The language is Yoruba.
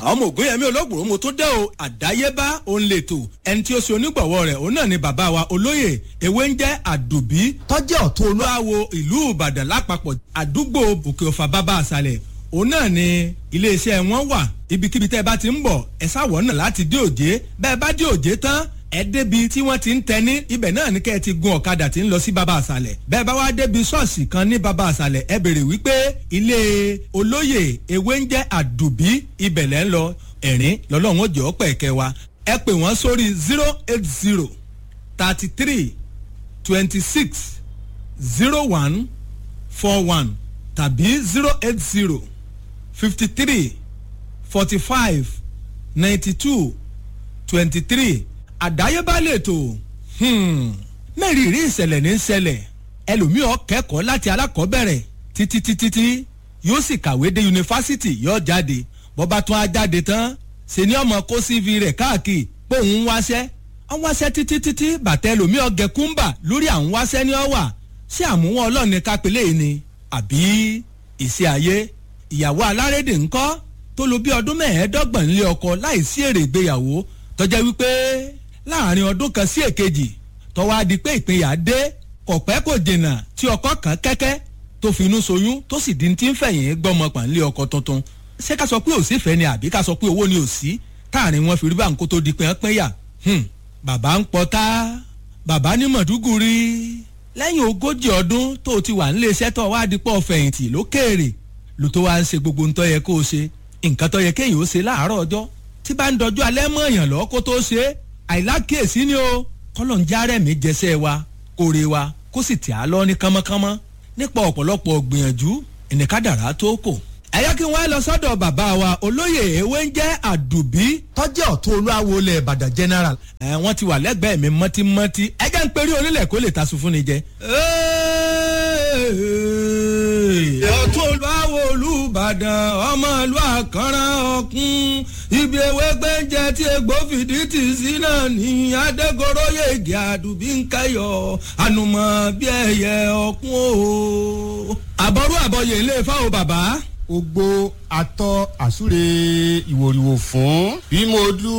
ọmọ ògúnyẹmí olóògbòrò mo tó dé o àdáyébá òun lè tò ẹni tí ó ṣe onígbọ̀wọ́ rẹ̀ òun náà ni bàbá wa olóyè ewé ń jẹ́ àdùbí tọ́jẹ́ ọ̀tún olúwawo ìlú ìbàdàn lápapọ̀ àdúgbò òkè ọ̀fà bàbá àṣàlẹ̀ òun náà ni iléeṣẹ́ wọn wà ibikíbi tẹ́ ẹ bá ti ń bọ̀ ẹ sáwọ̀ náà láti dé òjé bẹ́ẹ̀ bá dé òjé tán ẹ débi tí wọ́n ti ń tẹni ibẹ̀ náà ní kẹ́ ẹ ti gun ọ̀kadà tí ń lọ sí baba àṣàlẹ̀ bẹ́ẹ̀ bá wá débi ṣọ́ọ̀ṣì kan ní baba àṣàlẹ̀ ẹ bèrè wípé ilé olóyè ewé ń jẹ́ àdùbí ibẹ̀ lẹ́ ń lọ ẹ̀rín lọ́lọ́run ó jẹ́ ọ́ pẹ̀kẹ́ wa ẹ pè wọ́n sórí zero eight zero thirty three twenty six zero one four one tàbí zero eight zero fifty three forty five ninety two twenty three àdáyébá lètò mẹ́rìírí ìṣẹ̀lẹ̀ ní ṣẹlẹ̀ ẹlòmíọ́ kẹ́kọ̀ọ́ láti alákọ̀ọ́bẹ̀rẹ̀ títí títí tí yóò sì kàwé dé yunifásitì yóò jáde bọ́ba tún á jáde tán ṣe ni ọmọ kó cv rẹ̀ káàkiri pé òun ń wáṣẹ́ ń wáṣẹ́ títí títí bàtẹ́ ẹlòmíọ́ gẹ̀kúmbà lórí àwọn wáṣẹ́ ní ọ̀wà ṣé àmúwọ́n ọlọ́ọ̀ni kápẹ́lẹ́ yìí ni àbí ìṣe ayé ìyàwó alárédè ńkọ́ tó lo bí ọdún mẹ́ẹ̀ẹ́dọ́gbọ̀n nílé ọkọ láì sí èrè ìgbéyàwó tọ́jà wípé láàrin ọdún kan sí èkejì tọ́wọ́ á di pé ìpínyà dé kọ̀pẹ́ kò dènà tí ọkọ kan kẹ́kẹ́ tó finú soyún tó sì di ti ń fẹ̀yìn gbọ́mọ pàǹlé ọkọ tuntun ṣé ká sọ pé òsì fẹ́ ni àbí ká sọ pé owó ni òsì táàrin wọn fi rí bá ń kó tó di pé ń pínyà bàbá ń pọtá bàbá ní mọ̀dúgùrí lẹ́yìn ogójì ọdún tó ti wà nílé iṣẹ́ tó wá dípọ̀ fẹ̀yìntì lókèèrè ló tó wá ń ṣe gbogbo ntọ́ yẹ kó o ṣe nǹkan tó yẹ kéèyàn ó ṣe láàárọ̀ ọjọ́ tí bá ń dọjú alẹ́ mọ́ èèyàn lọ́ kó tó ṣe é àìlákèésí ni o kọ́lọ̀ ń járẹ̀ mí jẹsẹ̀ wa kóre wa kó sì tì á lọ ní kánmọ́kánmọ́ nípa ọ̀pọ̀lọpọ̀ gbìyànjú ìnìkádàrá tó kò. ẹ̀yọ́ kí wọ́n lọ sọ́dọ̀ bàbá wa olóyè ewé ń jẹ́ àdùbí tọ́jẹ́ ọ̀tún olúwawo lẹ̀ ìbàdàn general. ẹ wọ́n ti wà lẹ́gbẹ̀ẹ́ mi mọ́tímọ́tí ẹjẹ́ ń perí onílẹ̀ kó lè tasun fún ni jẹ. ọ̀tún olúwawo olùbàdàn ọmọ ìlú àkànrán ọ̀kún ibi ewé gbẹ́ǹjẹ tí egbò fìdí tì sí náà ní adégoróyè èdè àdùbí ń kẹyọ ànùmọ̀ bí ẹyẹ ọ̀kún o. àbọ̀rú àbọ̀yè ilé fáwọn bàbá gbogbo atọ́ àsúre ìwòrìwò fún bí mo dú